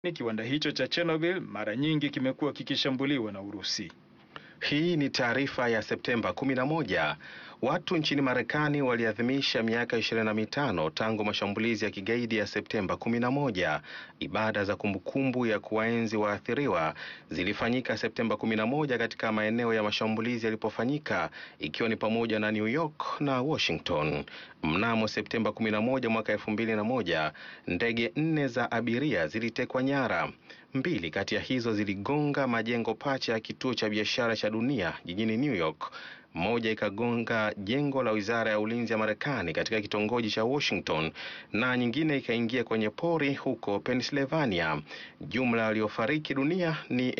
kiwanda hicho cha Chernobyl mara nyingi kimekuwa kikishambuliwa na Urusi. Hii ni taarifa ya Septemba 11. Watu nchini Marekani waliadhimisha miaka 25 tangu mashambulizi ya kigaidi ya Septemba 11. Ibada za kumbukumbu ya kuwaenzi waathiriwa zilifanyika Septemba 11 katika maeneo ya mashambulizi yalipofanyika ikiwa ni pamoja na New York na Washington. Mnamo Septemba 11 mwaka 2001, ndege nne za abiria zilitekwa nyara. Mbili kati ya hizo ziligonga majengo pacha ya kituo cha biashara cha dunia jijini New York. Moja ikagonga jengo la wizara ya ulinzi ya Marekani katika kitongoji cha Washington na nyingine ikaingia kwenye pori huko Pennsylvania. Jumla waliofariki dunia ni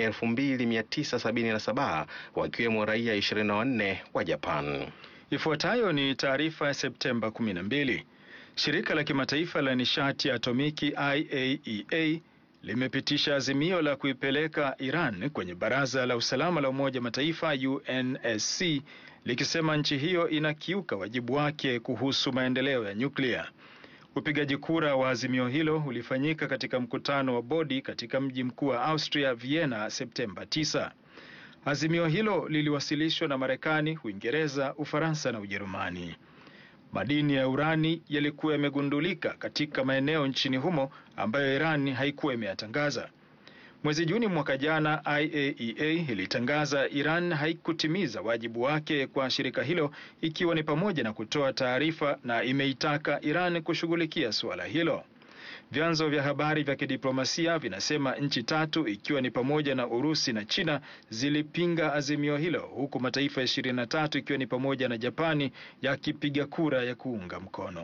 2977 wakiwemo raia 24 wa Japan. Ifuatayo ni taarifa ya Septemba 12. Shirika la kimataifa la nishati ya atomiki IAEA limepitisha azimio la kuipeleka Iran kwenye Baraza la Usalama la Umoja wa Mataifa UNSC likisema nchi hiyo inakiuka wajibu wake kuhusu maendeleo ya nyuklia. Upigaji kura wa azimio hilo ulifanyika katika mkutano wa bodi katika mji mkuu wa Austria Vienna Septemba 9. Azimio hilo liliwasilishwa na Marekani, Uingereza, Ufaransa na Ujerumani. Madini ya urani yalikuwa yamegundulika katika maeneo nchini humo ambayo Iran haikuwa imeyatangaza. Mwezi Juni mwaka jana, IAEA ilitangaza Iran haikutimiza wajibu wake kwa shirika hilo, ikiwa ni pamoja na kutoa taarifa, na imeitaka Iran kushughulikia suala hilo. Vyanzo vya habari vya kidiplomasia vinasema nchi tatu ikiwa ni pamoja na Urusi na China zilipinga azimio hilo huku mataifa ishirini na tatu ikiwa ni pamoja na Japani yakipiga kura ya kuunga mkono.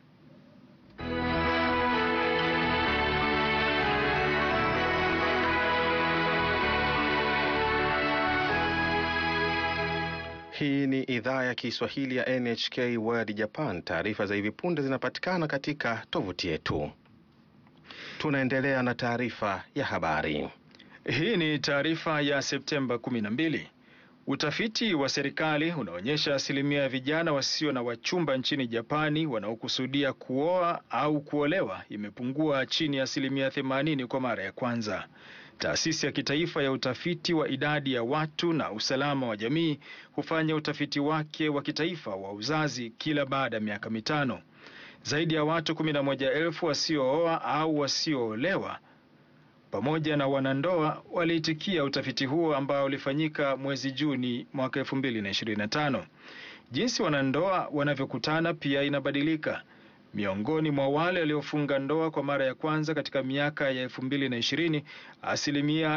Hii ni idhaa ya Kiswahili ya NHK World Japan. Taarifa za hivi punde zinapatikana katika tovuti yetu. Tunaendelea na taarifa ya habari. Hii ni taarifa ya Septemba 12. Utafiti wa serikali unaonyesha asilimia ya vijana wasio na wachumba nchini Japani wanaokusudia kuoa au kuolewa imepungua chini ya asilimia 80 kwa mara ya kwanza. Taasisi ya kitaifa ya utafiti wa idadi ya watu na usalama wa jamii hufanya utafiti wake wa kitaifa wa uzazi kila baada ya miaka mitano. Zaidi ya watu 11,000 wasiooa au wasioolewa pamoja na wanandoa waliitikia utafiti huo ambao ulifanyika mwezi Juni mwaka 2025. Jinsi wanandoa wanavyokutana pia inabadilika. Miongoni mwa wale waliofunga ndoa kwa mara ya kwanza katika miaka ya 2020, asilimia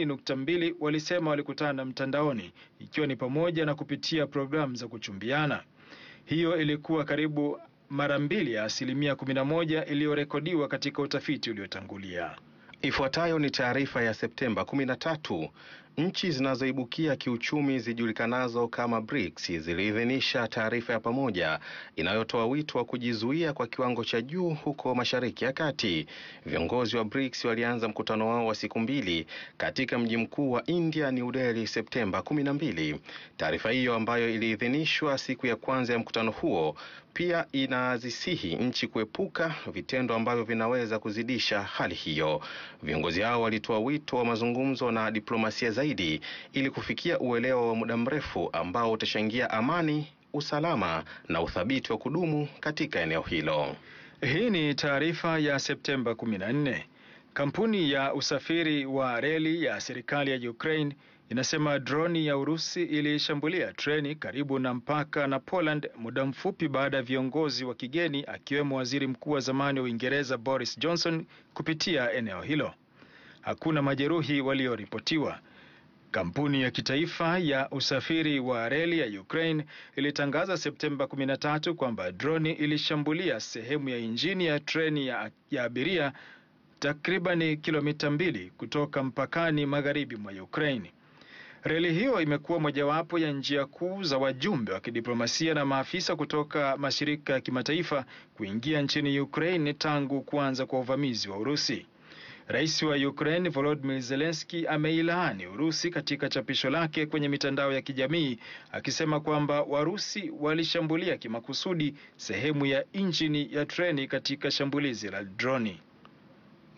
20.2 walisema walikutana mtandaoni, ikiwa ni pamoja na kupitia programu za kuchumbiana. Hiyo ilikuwa karibu mara mbili ya asilimia 11 iliyorekodiwa katika utafiti uliotangulia. Ifuatayo ni taarifa ya Septemba 13. Nchi zinazoibukia kiuchumi zijulikanazo kama BRICS ziliidhinisha taarifa ya pamoja inayotoa wito wa kujizuia kwa kiwango cha juu huko Mashariki ya Kati. Viongozi wa BRICS walianza mkutano wao wa siku mbili katika mji mkuu wa India, New Delhi, Septemba 12. Taarifa hiyo ambayo iliidhinishwa siku ya kwanza ya mkutano huo pia inazisihi nchi kuepuka vitendo ambavyo vinaweza kuzidisha hali hiyo. Viongozi hao walitoa wito wa mazungumzo na diplomasia zaidi ili kufikia uelewa wa muda mrefu ambao utachangia amani, usalama na uthabiti wa kudumu katika eneo hilo. Hii ni taarifa ya Septemba 14. Kampuni ya usafiri wa reli ya serikali ya Ukraine inasema droni ya Urusi ilishambulia treni karibu na mpaka na Poland muda mfupi baada ya viongozi wa kigeni akiwemo waziri mkuu wa zamani wa Uingereza Boris Johnson kupitia eneo hilo. Hakuna majeruhi walioripotiwa. Kampuni ya kitaifa ya usafiri wa reli ya Ukraine ilitangaza Septemba 13 kwamba droni ilishambulia sehemu ya injini ya treni ya, ya abiria takribani kilomita mbili kutoka mpakani magharibi mwa Ukraine. Reli hiyo imekuwa mojawapo ya njia kuu za wajumbe wa kidiplomasia na maafisa kutoka mashirika ya kimataifa kuingia nchini Ukraine tangu kuanza kwa uvamizi wa Urusi. Rais wa Ukraine Volodymyr Zelensky ameilaani Urusi katika chapisho lake kwenye mitandao ya kijamii akisema kwamba Warusi walishambulia kimakusudi sehemu ya injini ya treni katika shambulizi la droni.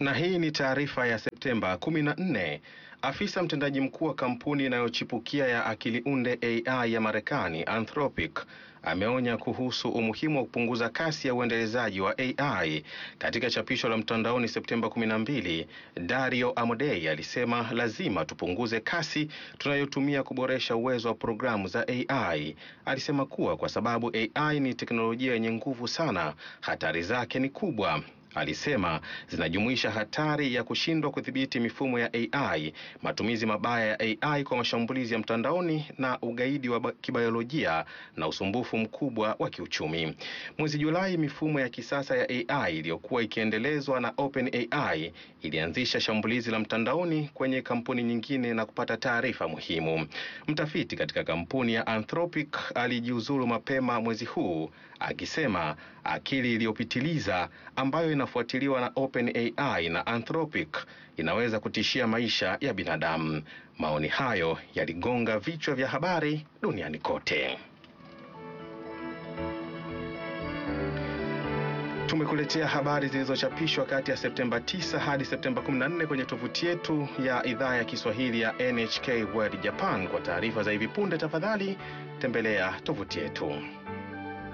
Na hii ni taarifa ya Septemba 14. Afisa mtendaji mkuu wa kampuni inayochipukia ya akili unde AI ya Marekani Anthropic ameonya kuhusu umuhimu wa kupunguza kasi ya uendelezaji wa AI. Katika chapisho la mtandaoni Septemba 12, Dario Amodei alisema lazima tupunguze kasi tunayotumia kuboresha uwezo wa programu za AI. Alisema kuwa kwa sababu AI ni teknolojia yenye nguvu sana, hatari zake ni kubwa. Alisema zinajumuisha hatari ya kushindwa kudhibiti mifumo ya AI, matumizi mabaya ya AI kwa mashambulizi ya mtandaoni na ugaidi wa kibiolojia na usumbufu mkubwa wa kiuchumi. Mwezi Julai, mifumo ya kisasa ya AI iliyokuwa ikiendelezwa na OpenAI ilianzisha shambulizi la mtandaoni kwenye kampuni nyingine na kupata taarifa muhimu. Mtafiti katika kampuni ya Anthropic alijiuzulu mapema mwezi huu akisema akili iliyopitiliza ambayo inafuatiliwa na OpenAI na Anthropic inaweza kutishia maisha ya binadamu. Maoni hayo yaligonga vichwa vya habari duniani kote. Tumekuletea habari zilizochapishwa kati ya Septemba 9 hadi Septemba 14 kwenye tovuti yetu ya idhaa ya Kiswahili ya NHK World Japan. Kwa taarifa za hivi punde, tafadhali tembelea tovuti yetu.